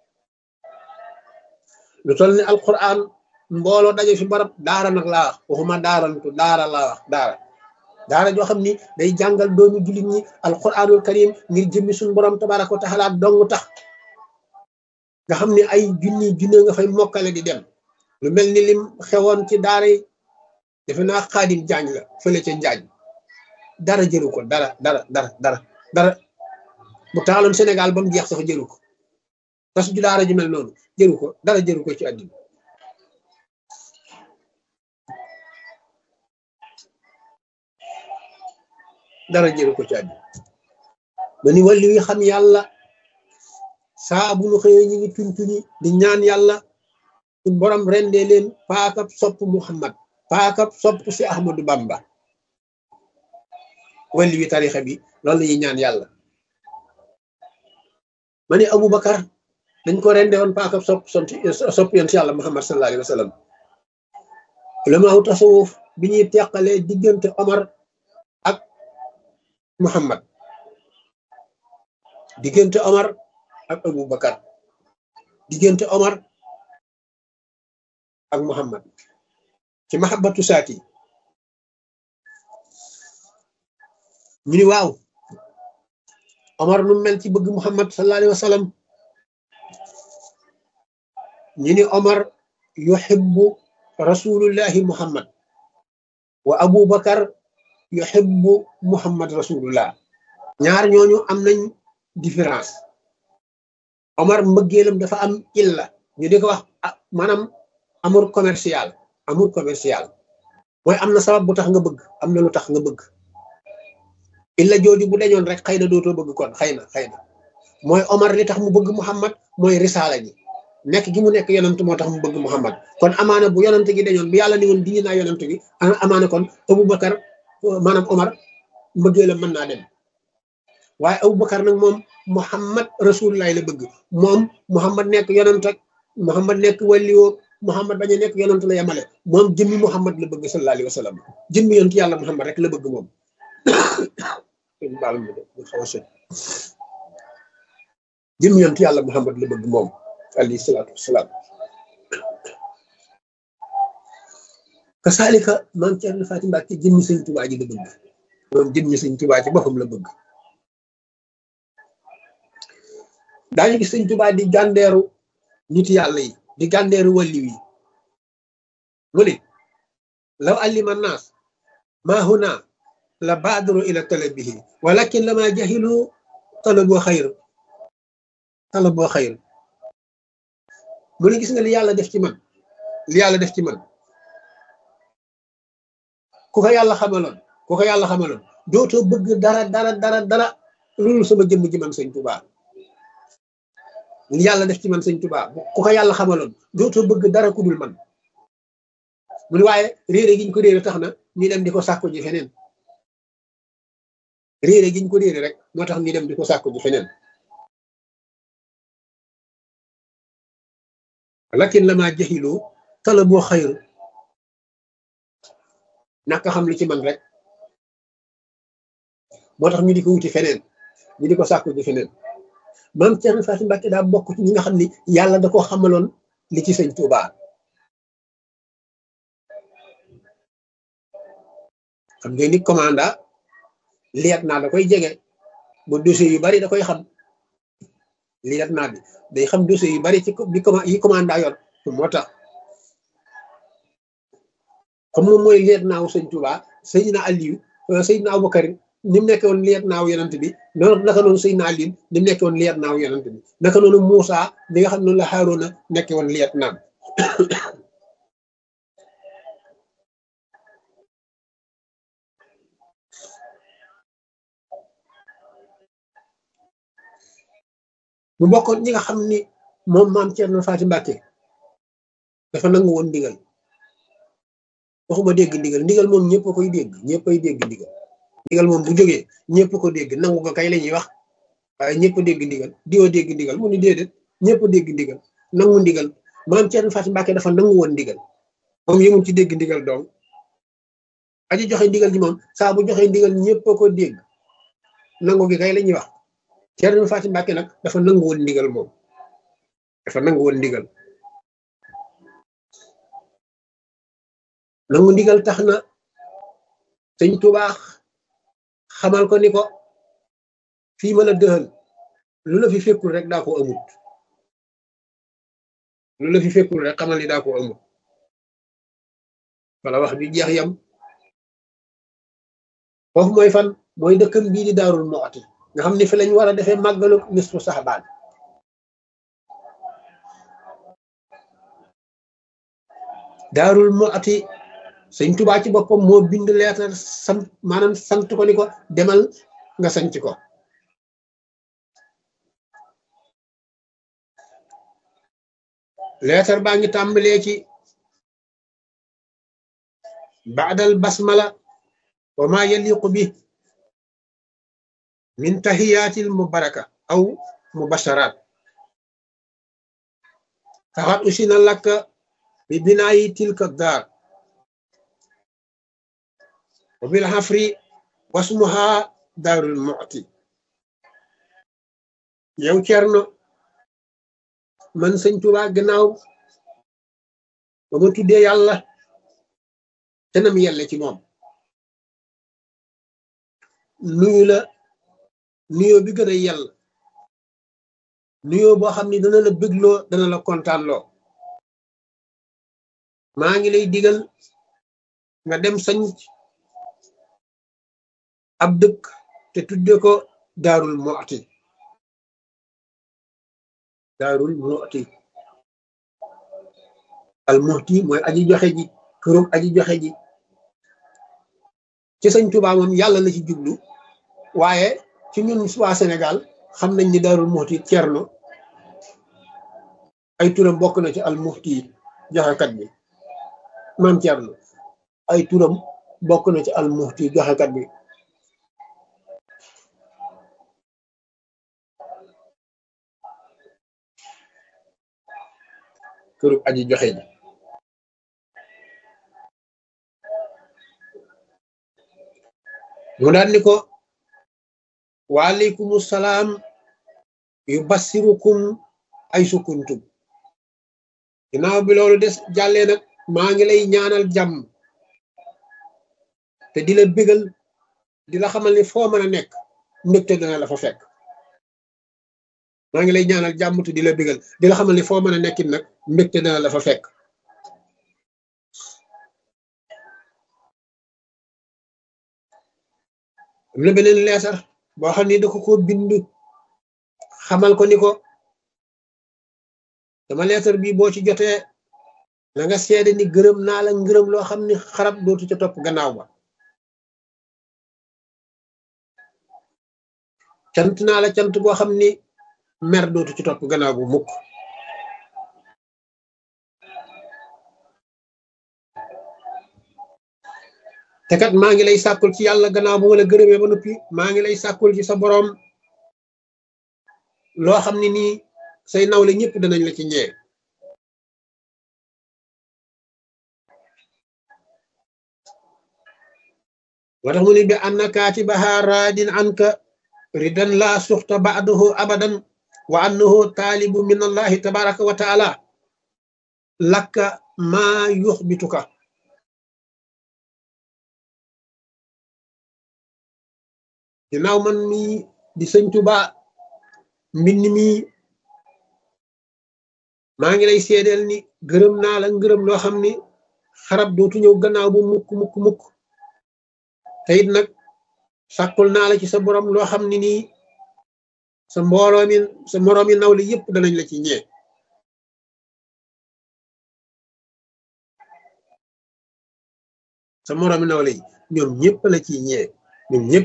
lu toll ni alquran mbooloo daje fi barab daara nag laa wax waxuma daarantu daara laa wax daara daara joo xam ni day jàngal doomi jullit ñi alquranul karim ngir jëmmi suñu borom tabaraka wa taala dong tax nga xam ni ay junni junne nga fay mokkale di dem lu mel ni lim xewoon ci daara yi defe naa xaadim jaañ la fële ca njaañ dara jëru ko dara dara dara dara dara bu taaloon Sénégal ba mu jeex sax jëru ko tas ju daara ju mel noonu jëru ko dara jëru ko ci àddina dara jëru ko ci àddina ba ni wàllu yi xam yàlla saa bu nu xëyee ñu ngi tuñ tuñi di ñaan yàlla suñ borom rendee leen paakab sopp Muhammad paakab sopp si Ahmadu Bamba wàllu wi tarixa bi loolu la ñuy ñaan yàlla ma ni Aboubacar dañ ko rende woon paakab sopp sopp yonent yàlla Muhammad sallallahu alayhi wa sallam ulamaaw tasawuf bi ñuy teqalee diggante Omar ak Muhammad diggante Omar ak Aboubacar diggante Omar ak Muhammad ci mahabbatu saati ñu ni waaw Omar nu mel ci bëgg Muhammad sallallahu alayhi wa sallam ñu ni Omar yuhibbu rasulullahi Muhammad wa Aboubacar yuhibbu Muhammad rasulullah ñaar ñooñu am nañ différence Omar mbëggeelam dafa am illa ñu di ko wax maanaam amour commercial amour commercial mooy am na sabab bu tax nga bëgg am na lu tax nga bëgg illa jooju bu dañoon rek xëy na dootoo bëgg kon xëy na xëy na mooy Omar li tax mu bëgg Muhammad mooy risaala ji nekk gi mu nekk yonant moo tax mu bëgg Muhammad kon amaana bu yonant gi dañoon bu yàlla ni woon dindi naa yonant gi amaana kon Aboubacar maanaam Omar mbëggeelam mën naa dem waaye Aboubacar nag moom Muhammad rasulullah la bëgg moom Muhammad nekk yonant ak Muhammad nekk wàlliwoo Muhammad bañ a nekk yonant la yemale moom jëmmi Muhammad la bëgg sallallahu alayhi wa sallam jëmmi yonent yàlla Muhammad rek la bëgg moom baal ma de xaw a sot jëmmi yonent yàlla Muhammad la bëgg moom alayhi salaatu wasalaam kasaalika maam Cerno Faati Mbàkke jëmmi sëñ Tubaa ji la bëgg moom jëmmi sëñ Tubaa ci boppam la bëgg daañu gis sëñ Tubaa di gàndeeru nit yàlla yi di gàndeeru wàlliw yi mu ne law allima naas maa huna la baadaru ila talabihi walakin lama jahilu talaboo xayr talaboo xayr mu ne gis nga li yàlla def ci man li yàlla def ci man ku ko yàlla xamaloon ku ko yàlla xamaloon dootoo bëgg dara dara dara dara loolu sama jëmm ji man sëñ Tubaa li yàlla def ci man sëñ Tubaa ku ko yàlla xamaloon dootoo bëgg dara ku dul man mu ne waaye réere giñ ko réere tax na ñu dem di ko sàkku ji feneen réere giñ ko réere rek moo tax ñu dem di ko sàkku ji feneen lakin la maa jaxiloo tala boo xayru naka xam li ci man rek moo tax ñu di ko wuti feneen ñu di ko sàkku ji feneen maam Cerno Faati Mbàkke daa bokk ci ñi nga xam ni yàlla da koo xamaloon li ci sëñ Tuubaa xam nga ni commanda liet naa da koy jege ba dossier yu bari da koy xam liet naa bi day xam dossier yu bari ci bi yi commanda yor moo tax comme moom mooy liet naaw sëñ Tuubaa Seydina Aliyu Seydina Abubakar ni mu nekk woon liet naaw yonent bi noonu naka noonu Seydina Ali ni mu nekk woon liet naaw yonent bi naka noonu Muusa bi nga xam noonu la Haaruna nekk woon liet naaw mu bokkoon ñi nga xam ni moom maam Cerno Faati Mbàkke dafa nangu woon ndigal waxuma dégg ndigal ndigal moom ñëpp a koy dégg ñëpp ay dégg ndigal ndigal moom bu jógee ñëpp ko dégg nangu ko kay la ñuy wax waaye ñëpp dégg ndigal diwa dégg ndigal mu ni déedéet ñëpp dégg ndigal nangu ndigal maam Thierno Fatou Mbacke dafa nangu woon ndigal moom yëmul ci dégg ndigal donc aji joxe ndigal ji moom saa bu joxe ndigal ñëpp a ko dégg nangu gi kay la ñuy wax Thierno Fatou Mbacke nag dafa nangu woon ndigal moom dafa nangu woon ndigal nangu ndigal tax na sëñ tubaax xamal ko ni ko fii ma la dëxal lu la fi fekkul rek daa ko amut lu la fi fekkul rek xamal ni daa ko amut wala wax bi jeex yam foofu mooy fan mooy dëkkam bii di daarul mooti nga xam ne fi lañ war a defee màggalu nisfu saxbaan daarul mooti sëñ tubaa ci boppam moo bind leetar sant maanaam sant ko ni ko demal nga sanc ko leetar baa ngi tàmbalee ci baadal basmala wa ma yaliqu bi min tahiyatil mubaraka aw mubasharat faxat usina lakka bi binaayi tilka daar wa bil xafri wasmuha daarul mu'ti yow Cerno man sëñ Tuubaa gannaaw ba ma tuddee yàlla te nam yelle ci moom nuyu la nuyoo bi gën a yell nuyoo boo xam ni dana la bégloo dana la kontaanloo maa ngi lay digal nga dem sañ ab dëkk te tudde ko daarul mu'ti daarul mu'ti al mu'ti mooy aji joxe ji kërum aji joxe ji ci sëñ Tuubaa moom yàlla la ci jublu waaye ci ñun waa Sénégal xam nañ ni daarul mu'ti Cerno ay turam bokk na ci al mu'ti joxekat bi maam Cerno ay turam bokk na ci al mu'ti joxekat bi kërub aji joxe ji mu daan ni ko waaleykum salaam yu bassirukum ay sukuntum ginnaaw bi loolu des jàllee nag maa ngi lay ñaanal jàmm te di la bégal di la xamal ni foo mën a nekk mbégte dana la fa fekk maa ngi lay ñaanal jàmm te di la bégal di la xamal ni foo mën a nekkit nag mbégte dana la fa fekk am na beneen leesar boo xam ni da ko ko bind xamal ko ni ko dama leesar bi boo ci jotee na nga seede ni gërëm naa la ngërëm loo xam ni xarab dootu ca topp gannaaw ba cant naa la cant boo xam ni mer dootu ci topp gannaaw bu mukk te kat maa ngi lay sàkkul ci yàlla gannaaw bu ma la gërëmee ba noppi maa ngi lay sàkkul ci sa boroom loo xam ne nii say nawle ñëpp danañ la ci ñee wa tax mu ni bi anna kaatibaha raadin anka ridan la suxta ba'dahu abadan wa annahu taalibu min allahi tabaraka wa taala lakka maa yuxbituka ginnaaw man mi di sëñ Tuba mbind mi maa ngi lay seedeel ni gërëm naa la ngërëm loo xam ni xarab dootu ñëw gannaaw bu mukk mukk mukk te it nag sàkkul naa la ci sa borom loo xam ni nii sa mbooloo mi sa moroom yi nawle yëpp danañ la ci ñee sa moroom yi nawle yi ñoom ñëpp la ci ñee ñoom ñëpp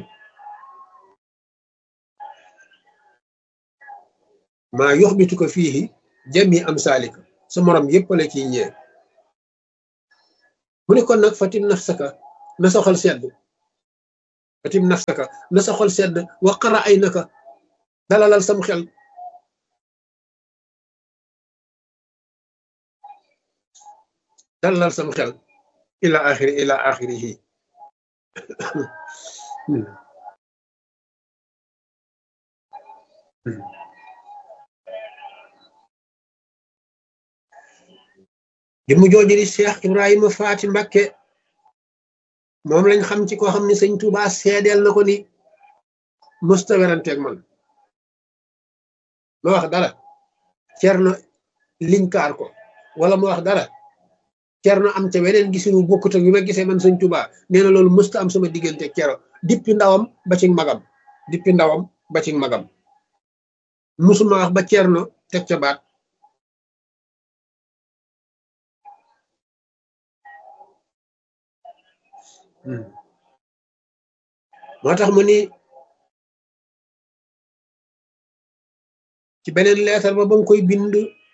maa yoxbitu ko fii jami am saalika sa morom yëpp la ciy ñee mu ne kon nag fatim nafsaka na sa xol sedd fatim nafsaka na sa xol sedd waqara ay naka dalalal sam xel dalalal sam xel ila axiri ila axirihi jëmm jooju di Cheikh Ibrahima Faati Mbakke moom lañ xam ci koo xam ne sëñ Tuuba seedeel na ko ni mësta weranteeg man ma wax dara cerno linkaar ko wala ma wax dara cerno am ca weneen gisinu bokkut ak bi ma gisee man sëñ Tuuba nee na loolu mësta am sama diggante cero dippi ndawam ba ci magam dippi ndawam ba ci magam musuma wax ba cerno teg ca baat moo tax mu ni ci beneen leetar ba ba mu koy bind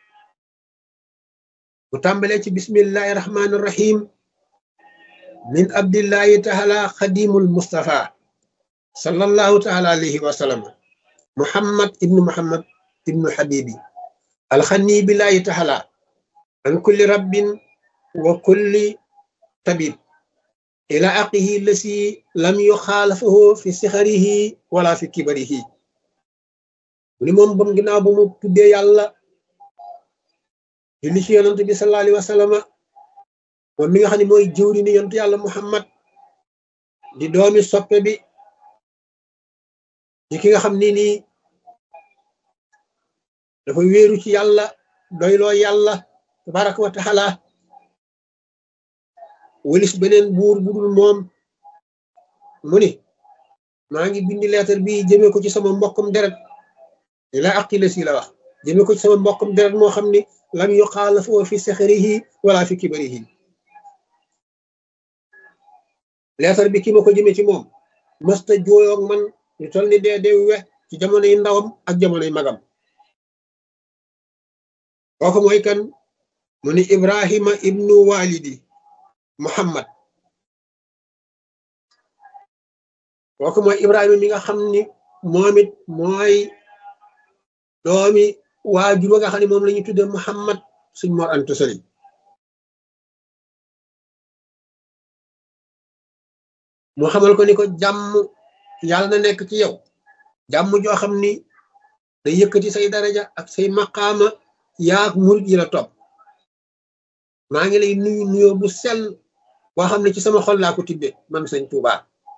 mu tàmbalee ci bismillahi rahmaani rahim min abdillahi taala xadimul mustafa sallallahu taala alayhi wa sallam muhammad ibnu muhammad ibnu habibi alxani billahi taala an kulli rabbin wa kulli tabib ila aqihi lasi lam yuxaalafahu fi sixarihi wala fi kibarihi mu ni moom bam ginnaaw ba mu tuddee yàlla julli ci yonent bi sallallahu alayhi wa sallama moom mi nga xam ne mooy jëwri ni yonent yàlla muhammad di doomi soppe bi di ki nga xam ni nii dafa wéeru ci yàlla doyloo yàlla tabaraka wa taala walis beneen buur budul moom mu ni maa ngi bindi leetar bi jëmee ko ci sama mbokkum deret ila aqila si la wax jëmee ko ci sama mbokkum deret moo xam ni lam yuxaalafoo fi saxarihi wala fi kibarihi leetar bi ki ma ko jëmee ci moom mësta jooyoog man ñu tol ni dee dee we ci jamonoy ndawam ak jamonoy magam kooku mooy kan mu ni ibrahima ibnu walidi muhammad kooku mooy ibrahima mi nga xam ni moom it mooy doomi waajur wa nga xam ne moom la ñu tudde muhammad suñ mor antu sëriñ mu xamal ko ni ko jàmm yàlla na nekk ci yow jàmm joo xam ni day yëkkati say daraja ak say maqaama yaak murit yi la topp maa ngi lay nuyu nuyoo bu sell boo xam ne ci sama xol laa ko tibbe man sëñ Tuuba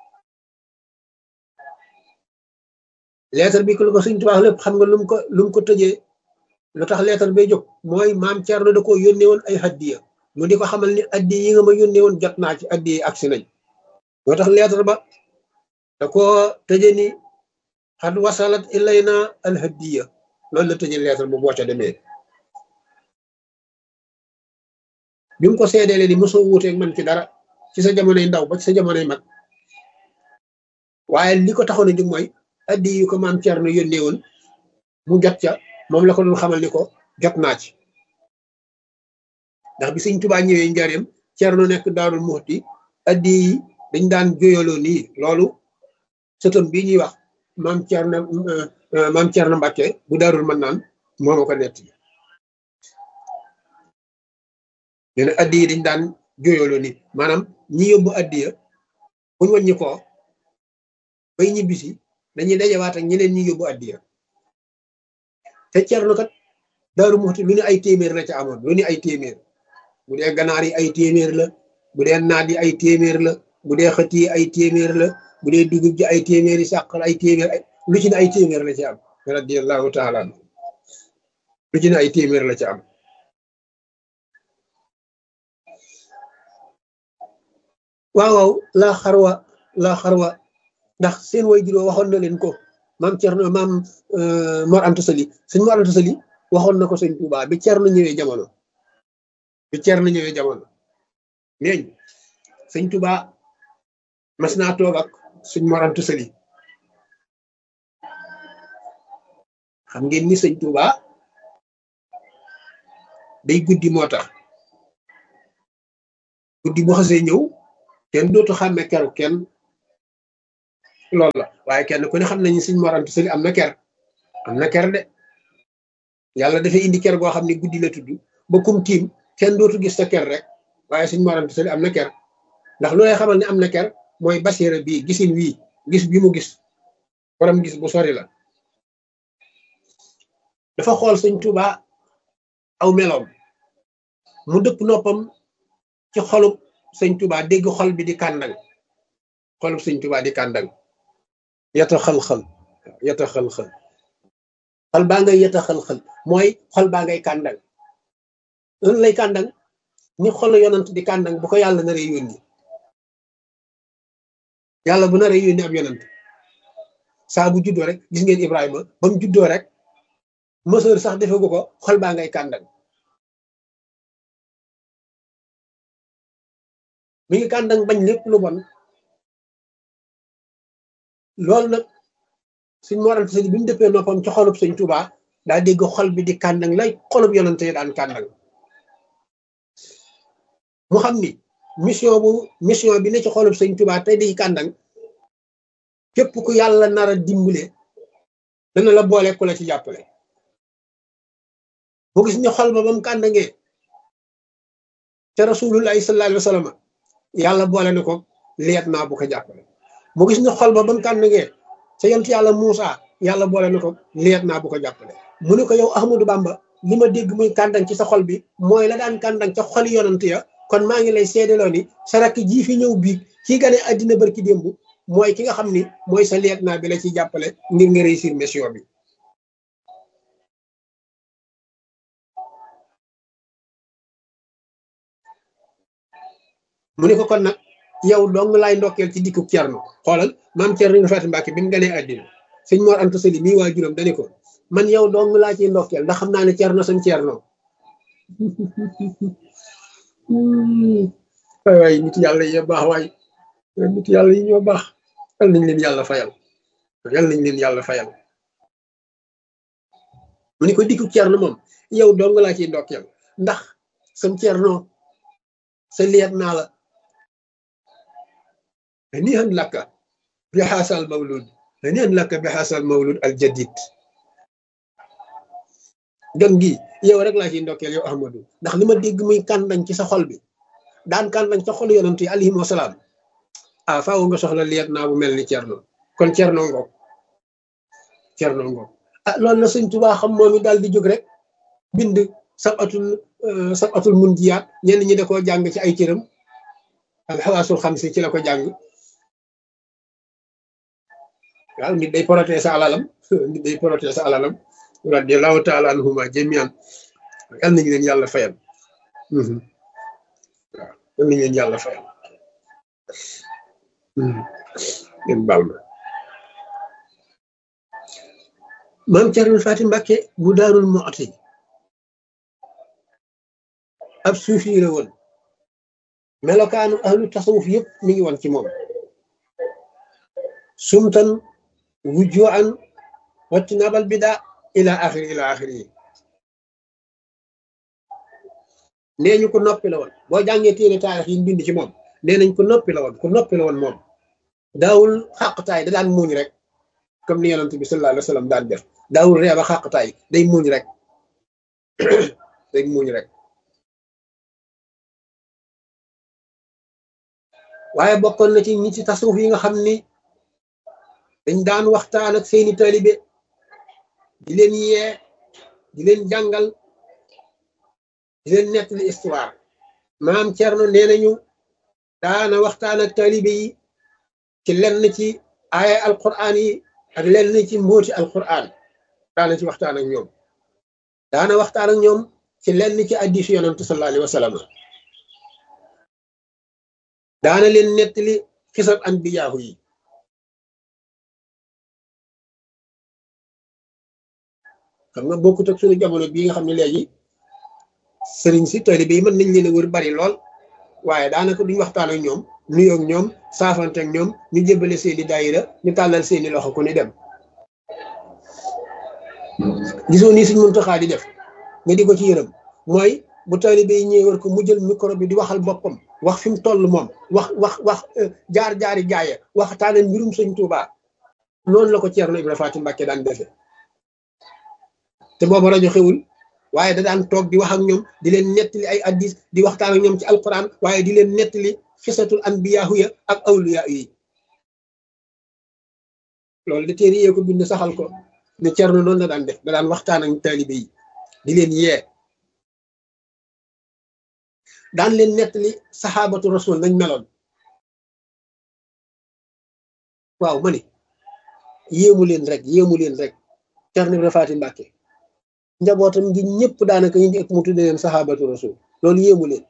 leetar bi ko lu ko sëñ Tuuba lépp xam nga lu mu ko lu mu ko tëjee lu tax leetar bay jóg mooy maam Cerno da koo yónnee woon ay addiya mu di ko xamal ni addi yi nga ma yónnee woon jot naa ci addi yi agsi nañ moo tax leetar ba da koo tëje ni xad wasalat ilayna al hadiya loolu la tëje leetar bu boo ca demee bi mu ko seedeele ni mosoo wuuteeg man ci dara ci sa jamonoy ndaw ba ci sa jamonoy mag waaye li ko taxoon a jóg mooy addi yu ko maam Cerno yónnee woon mu jot ca moom la ko doon xamal ni ko jot naa ci ndax bi sëñ Tubaa ñëwee njaareem Cerno nekk Daarul Muxti addi yi dañ daan jóyaloo nii loolu sëtam bii ñuy wax maam Cerno maam Cerno Mbàkke bu Daarul Mannaan moo ma ko nett nee na addi yi dañ daan jóyaloo nii maanaam ñi yóbbu addiya buñ wàññi ko bay ñibbisi dañuy dajawaat ak ñeneen ñi yóbbu addiya te Cerno kat Daaru Muxti lu ne ay téeméer la ca amoon lu ne ay téeméer bu dee ganaar yi ay téeméer la bu dee naat yi ay téeméer la bu dee xët yi ay téeméer la bu dee dugub ji ay téeméer yi sàq ay téeméer lu ci ne ay téeméer la ci am radiyallahu taala lu ci ne ay téeméer la ci am waaw waaw laa xarwa laa xarwa ndax seen way juróo waxoon na leen ko maam Cerno maam Mor Anta Sali sëñ Mor Anta Sali waxoon na ko sëñ Tuubaa bi Cerno ñëwee jamono bi Cerno ñëwee jamono neeñ sëñ Tuubaa mas naa toog ak sëñ Mor Anta Sali xam ngeen ni sëñ Tuubaa day guddi moo tax guddi bu xasee ñëw kenn dootu xàmme keru kenn loolu la waaye kenn ku ne xam nañu suñ morantu sëli am na ker am na ker de yàlla dafay indi ker goo xam ne guddi la tudd ba kum tiim kenn dootu gis sa ker rek waaye suñ morantu sëli am na ker ndax lu lay xamal ne am na ker mooy basiira bii gisin wii gis bi mu gis borom gis bu sori la dafa xool sëñ Tuuba aw meloom mu dëpp noppam ci xolub sëñ Tuuba dégg xol bi di kàndang xolub sëñ Tuuba di kàndang yata xal-xal yata xal-xal xol baa ngay yata xal-xal mooy xol baa ngay kàndang loolu lay kàndang ni xol yonant di kàndang bu ko yàlla naree yónni yàlla bu naree yónni ab yonant saa bu juddoo rek gis ngeen Ibrahima ba mu juddoo rek mësër sax defegu ko xol baa ngay kàndang mi ngi kàndang bañ lépp lu bon loolu nag suñ moral sëñ bi mu dëppee noppam ci xolub sëñ Tuuba daa dégg xol bi di kàndang lay xolub yonante yi daan kàndang mu xam ni mission bu mission bi ne ci xolub sëñ Tuuba tey di kàndang képp ku yàlla nar a dimbale dana la boole ku la ci jàppale mu gis ni xol ba ba mu kàndangee ca rasulullahi sallallahu alayhi wa sallam yàlla boole na ko leet naa bu ko jàppale mu gis ni xol ba ba mu kàndangee ca yontu yàlla Muusa yàlla boole na ko leet naa bu ko jàppale mu ne ko yow Ahmadou Bamba li ma dégg muy kàndang ci sa xol bi mooy la daan kàndang ca xoli yonant ya kon maa ngi lay seedeloo ni sa rakk jii fi ñëw biig kii gane àddina barki démb mooy ki nga xam ni mooy sa leet naa bi la ci jàppale ngir nga réussir mission bi mu ne ko kon nag yow dong laay ndokkeel ci dikku Cerno xoolal maam Cerno nga Faati Mbàkke bi mu ganee àddina sëñ Mor Anta Sali mii waajuram dani ko man yow dong laa ciy ndokkeel ndax xam naa ne Cerno sam Cerno waay waay nit yàlla yi baax waay nit yàlla yi ñoo baax yal nañ leen yàlla fayal yal nañ leen yàlla fayal mu ni ko dikku Cerno moom yow dong laa ciy ndokkeel ndax sam Cerno sa liet naa la هنيئا لك بهذا المولود هنيئا لك بهذا المولود الجديد gan gi yow rek laa ciy ndokkeel yow Ahmadou ndax li ma dégg muy kàndañ ci sa xol bi daan kàndañ ca xol yonent yi alayhim wasalaam ah faaw nga soxla liet naa bu mel ni Cerno kon Cerno ngoog Cerno ngoog ah loolu la sëñ Tuubaa xam moom it daal di jóg rek bind sab atul sab atul mun jiyaat ñenn ñi da koo jàng ci ay cëram alxawaasul xam si ci la ko jàng waaw nit day protéger sa alalam nit day protéger sa alalam radiallahu taala anhuma jamian yal nañu leen yàlla fayal waaw yal nañu leen yàlla fayal ngeen baal ma maam Cerno Faati Mbàkke bu daarul Muxti ab suufi la woon melokaanu ahlu tasawuf yëpp mi ngi woon ci moom sumtan wujjuan wattinabal bida ila axiri ila axiri yi nee ñu ko noppi la woon boo jàngee téere taarix yi bind ci moom nee nañ ko noppi la woon ku noppi la woon moom daawul xàqtaay da daan muuñ rek comme ni yonent bi sallallahu alayhi wa sallam daan def daawul reeba xàqtaay day muuñ rek day muuñ rek waaye bokkoon na ci ñi ci tasawuf yi nga xam ni dañ daan waxtaan ak seeni taalibe di leen yee di leen jàngal di leen nettali histoire maam Cerno nee nañu daana waxtaan ak taalibe yi ci lenn ci aaya alquran yi ak lenn ci mbóoti alquran daana ci waxtaan ak ñoom daana waxtaan ak ñoom ci lenn ci hadiisu yonantu sallallahu alayhi wa sallam daana leen nettali xisab anbiyaahu yi xam nga bokkut ak suñu jamono bii nga xam ne léegi sëriñ si taalibe yi mën nañ leen a wër bari lool waaye daanaka duñ waxtaan ak ñoom nuyoo ak ñoom saafante ak ñoom ñu jébbale seeni daayira ñu tàllal seeni loxo ku ni dem gisoo nii suñ Muntaxaa di def nga di ko ci yërëm mooy bu taalibe yi ñëwee war ko mu jël micro bi di waxal boppam wax fi mu toll moom wax wax wax jaar-jaari gaaya waxtaane mbirum sëñ Tuubaa noonu la ko Ceerno Ibra Faati Mbàkke daan defe te booba rajo xewul waaye da daan toog di wax ak ñoom di leen nettali ay addis di waxtaan ak ñoom ci alquran waaye di leen nettali xisatul anbiyaahu ya ak awliyaa yi loolu de téere yee ko bind saxal ko ne Ceerno noonu la daan def da daan waxtaan ak taalibe yi di leen yee daan leen nettali saxaabatu rasul nañ meloon waaw ma ni yéemu leen rek yéemu leen rek Ceerno Ibra Faati Mbàkke njabootam gi ñëpp daanaka ñu ëpp mu tudde leen saxaabatu rasul loolu yéemu leen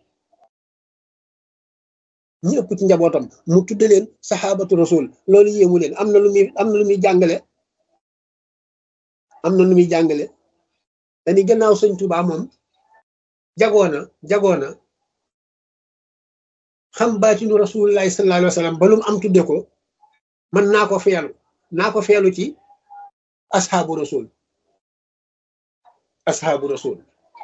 ñi ëpp ci njabootam mu tudde leen saxaabatu rasul loolu yéemu leen am na lu muy am na lu muy jàngale am na lu muy jàngale dañuy gannaaw sëñ Tuubaa moom jagoona jagoona xam baatinu rasulillahi sallallahu alayhi wa sallam ba lu mu am tudde ko man naa ko feelu naa ko feelu ci asxaabu rasul asxaabu rasul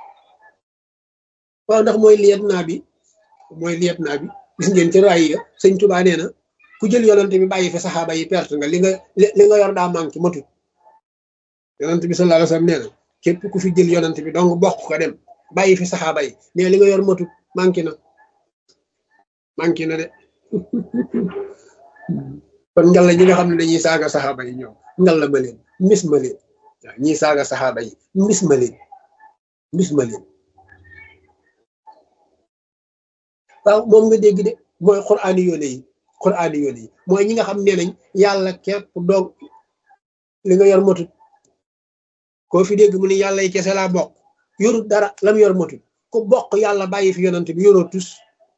waaw ndax mooy liyet naa bi mooy liyet naa bi gis ngeen ci raay ya sëñ Tuubaa nee na ku jël yonante bi bàyyi fi saxaaba yi perte nga li nga li nga yor daa manqué matut yonante bi sallallahu alayhi wa sallam nee na képp ku fi jël yonante bi donc bokk ko dem bàyyi fi saxaaba yi nee li nga yor matut manqué na manqué na de kon ngalla ñi nga xam ne dañuy saaga saxaaba yi ñoom ngalla ma leen mis ma leen waaw ñiy saaga saxaaba yi mis ma leen mis ma leen waaw moom nga dégg de mooy xuraani yoone yi xuraani yoone yi mooy ñi nga xam ne nañ yàlla képp doog li nga yor matut koo fi dégg mu ne yàlla yi kese laa bokk yorut dara lam yor matut ku bokk yàlla bàyyi fi yonante bi yoroo tus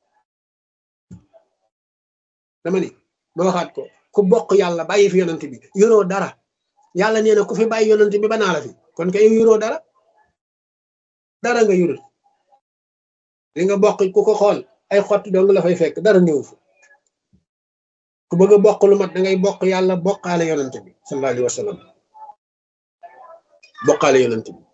dama ni ma waxaat ko ku bokk yàlla bàyyi fi yonante bi yoroo dara yàlla nee na ku fi bàyyi yonante bi banaa la fi kon kay yoroo dara dara nga yorut li nga bokk ku ko xool ay xott dong la fay fekk dara néew fa ku bëgg a bokk lu mat da ngay bokk yàlla bokkaale yonante bi sallallahu alayhi wa sallam bokkaale yonante bi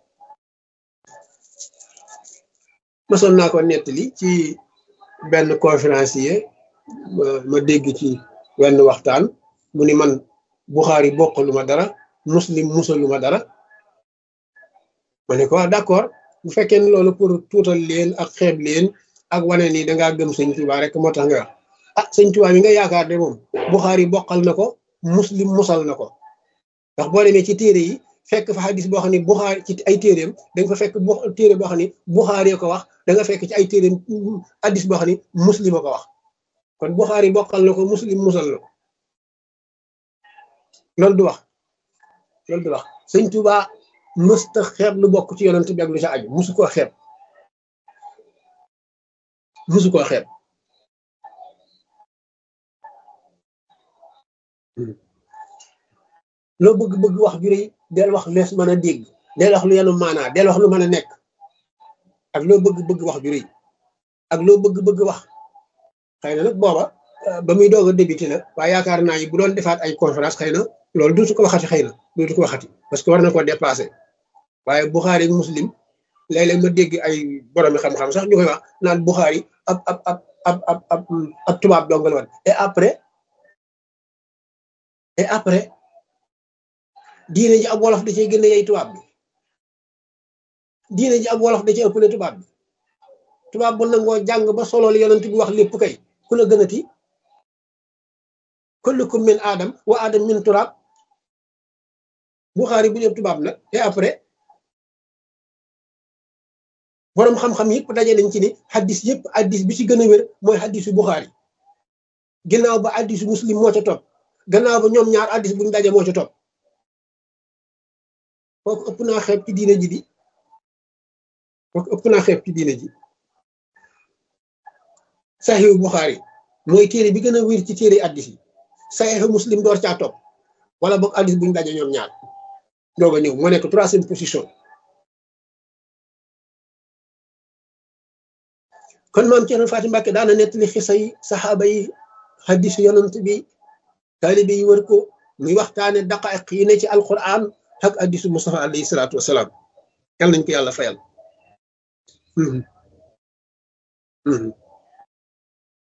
masoon naa ko nettali ci benn conférencier ma dégg ci wenn waxtaan mu ni man Buxaari bokkalu ma dara muslim musalu ma dara ma ne ko d'accord bu fekkee ne loolu pour tuutal leen ak xeeb leen ak wane ni dangaa gëm sëñ Tuubaa rek moo tax nga wax ah sëñ Tuubaa mi nga yaakaar de moom Buxaari bokkal na ko muslim musal na ko ndax boo demee ci téere yi fekk fa xadis boo xam ne Buxaari ci ay téereem da nga fa fekk bu téere boo xam ne Buxaari ko wax da nga fekk ci ay téereem xadis boo xam ne muslim a ko wax kon Buxaari bokkal na ko muslim musal na ko loolu du wax loolu du wax sëñ Tuubaa mësta xeeb lu bokk ci yonent bi ak lu ca aju musu koo xeeb musu koo xeeb loo bëgg-bëgg wax ju rëy del wax lees mën a dégg del wax lu yenu maanaa del wax lu mën a nekk ak loo bëgg-bëgg wax ju rëy ak loo bëgg-bëgg wax xëy na nag booba ba muy doog a débuté la waaye yaakaar naa yi bu doon defaat ay conférence xëy na loolu dootu ko waxati xëy na dootu ko waxati parce que war na ko dépassé waaye Buxaari ak Muslim léeg-léeg ma dégg ay boromi xam-xam sax ñu koy wax naan Buxaari ab ab ab ab ab ab ab tubaab dongal woon et après et après diine ji ab wolof da cee gën a yey tubaab bi diine ji ab wolof da cee ëppale tubaab bi tubaab bu nangoo jàng ba solool yonent bi wax lépp kay ku la gënati kullukum min aadam wa aadam min turaab Buxaari bu dee tubaab nag et après boroom xam-xam yëpp daje nañ ci ni xaddis yëpp xaddis bi ci gën a wér mooy xaddisu Buxaari gannaaw ba xaddisu muslim moo ca topp gannaaw ba ñoom ñaar xaddis buñ daje moo ca topp kooku ëpp naa xeeb ci diine ji di kooku ëpp naa xeeb ci diine ji saxiixu Buxaari mooy téere bi gën a wér ci téere xaddis yi saxiixu muslim door caa topp wala boog xaddis buñ daje ñoom ñaar doog a ñëw moo nekk troisième position kon maam Cerno Faati Mbàkke daana nettali xisa yi saxaaba yi xaddisu yonant bi taalibe yi wër ko muy waxtaane daqaiq yi ne ci alquran ak xaddisu Mustafa alayhi salaatu wasalaam yal nañ ko yàlla fayal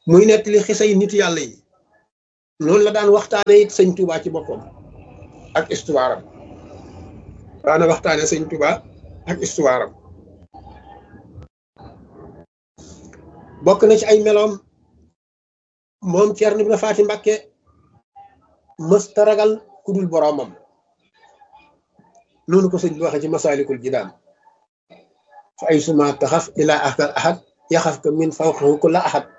muy nettali xisay nit yàlla yi noonu la daan waxtaane it sëñ Touba ci boppam ak histoire am daana waxtaane sëñ Touba ak histoire am bokk na ci ay meloom moom Ceerno Ibra Faati Mbàkke mësta ragal ku dul boroomam noonu ko sëñ bi waxe ci masaalikul jinaan fa ay suma taxaf ilaa akal ahad yaxaf ka min fawqahu kulla ahad